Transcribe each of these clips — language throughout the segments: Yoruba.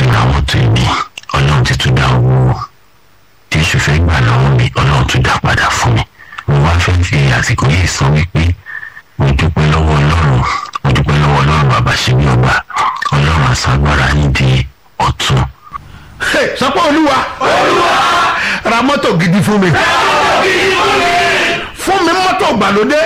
fi ra mọ́tò ìní ọlọ́run ti tún dá owó tí èṣù fẹ́ gbà lọ́wọ́ mi ọlọ́run tún dá padà fún mi mo wá fẹ́ fi àsìkò yìí sọ wípé mo dúpẹ́ lọ́wọ́ ọlọ́run mo dúpẹ́ lọ́wọ́ ọlọ́run bàbá ṣe bí ọba ọlọ́run àṣàgbára yín di ọ̀tún. sọpọ́ olúwa ra mọ́tò gidi fún mi fún mi mọ́tò gbàlódé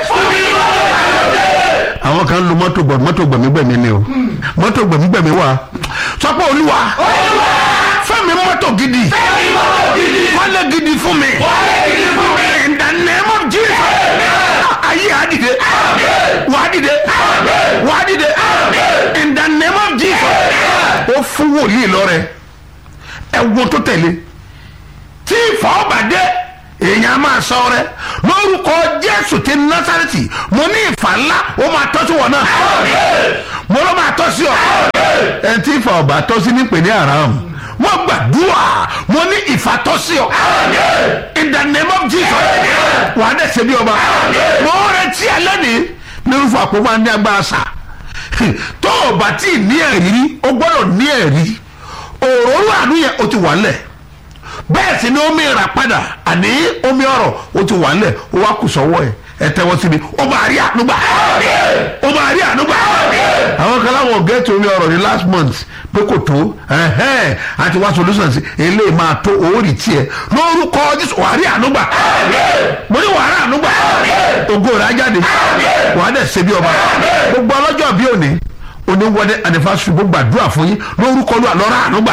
àwọn kan lu mọ́tò gbọ̀ mọ́tò gbẹ̀mígbẹ̀mí ni o mọ́tò gbẹ̀mígbẹ̀mí wà sọpọ́ olúwa fún mi mọ́tò gidi wálé gidi fún mi in the name of Jesus ayé àdìde wà á dìde wà á dìde in the name of Jesus ó fún wòlíì lọ́rẹ̀ ẹ̀wọ̀n tó tẹ̀lé tí ìfọ̀ọ́bàdé èèyàn máa sọ rẹ lórúkọ jésù ti násàrẹ́tì mo ní ìfà ńlá ó máa tọ́ sí wọn náà mo ló máa tọ́ sí ọ ẹni tí ìfà ọ̀bà tọ́ sí ní pè ní àràm mo gbàdúrà mo ní ìfà tọ́ sí ọ in the name of jesus wàá dẹ̀ ṣe bí ọba mo retí ẹ lẹ́nìí nínú fún àpò máa ní agbára sà tó o bá tí ì ní ẹ̀rí o gbọ́dọ̀ ní ẹ̀rí òróró àánú yẹn o ti wà lẹ̀ bẹ́ẹ̀ sì ni omi ìrà padà àní omi ọ̀rọ̀ o ti wà lẹ̀ o wá kù sọ́wọ́ ẹ̀ ẹ tẹ́wọ́ síbi o máa rí ànúgbà o máa rí ànúgbà àwọn kan láwọn gẹ́ẹ̀tì omi ọ̀rọ̀ ní last month pé kò tó ẹ̀hẹ́n àti wá solution sí eléyìí máa tó orí tiẹ̀ lórúkọ jésù wàá rí ànúgbà mo ní wàá rí ànúgbà ògo rẹ̀ á jáde wàá dẹ̀ ṣe bí ọba gbogbo ọlọ́jọ́ bí òní oníwọlé anifásitì gbogbo àdúrà fún yín lórúkọ ló àlọ́rà ànúgbà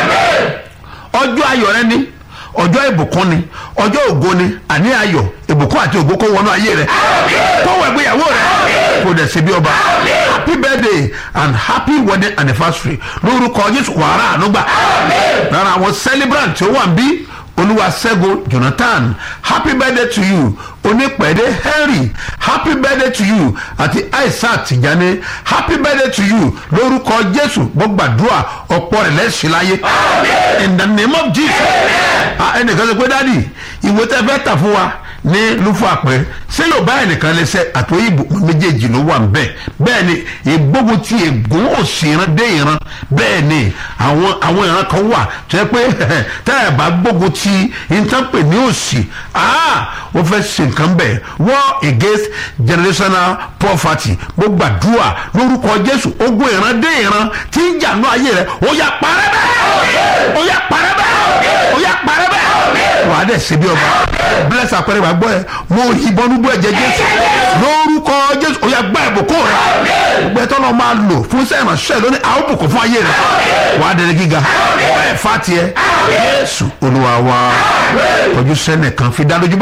ọjọ́ ayọ̀ rẹ ni ọjọ́ ìbùkún ni ọjọ́ ògo ni àní ayọ̀ ìbùkún àti ògo kó wọnú ayé rẹ kó wọ ìgbéyàwó rẹ kó dẹ̀ ṣe bí ọba happy birthday and happy wedding anniversary lórúkọ jésù wàrà ànúgbà lára àwọn celebrant tí ó wà ń bí olúwaṣẹ́gun jonathan happy birthday to you onípẹ̀ẹ́dẹ́ henry happy birthday to you àti aisha tìjàní happy birthday to you lórúkọ jésù gbọ́gbàdúrà ọ̀pọ̀ rẹ̀ lẹ́sìn láyé in the name of jesus ẹnìkan sọ pé dádì ìwé tẹ́ fẹ́ tà fún wa ní lúfọ àpẹ ṣé yóò bá ẹnìkan lẹsẹ àtòyìnbó méjèèjì ló wà nbẹ bẹ́ẹ̀ ni ìgbógun ti ègún òsì ìran dé ìran bẹ́ẹ̀ ni àwọn àwọn ìran kan wà tó yẹ pé tẹ́ ẹ bá gbógun ti ìtànpè ní òsì ó fẹ́ ṣe nǹkan bẹ́ẹ̀ war against generational poverty mo gbàdúrà lórúkọ jésù ogun ìran dé ìran tí ń jà ní ayé rẹ ó yà parẹ́ bẹ́ẹ̀ ó yà parẹ́ bẹ́ẹ̀ ó yà parẹ́ bẹ́ẹ̀ wàá dẹ̀ ṣe bí ọba bless àpẹẹrẹ wàá gbọ́ ẹ mo ìbọn nígbó ẹ̀jẹ̀ jésù lórúkọ jésù ó yà gbá ìbùkún rẹ gbogbo ẹtọ́ náà máa lò fún sẹ́yìn ránṣẹ́ lónìí àwọn bùkún fún ayé rẹ wàá dẹ̀rẹ̀ gíga ẹ̀ fà tiẹ̀ jésù olúwa wa ojú sẹ́nẹ̀ kan fi dá lójú bá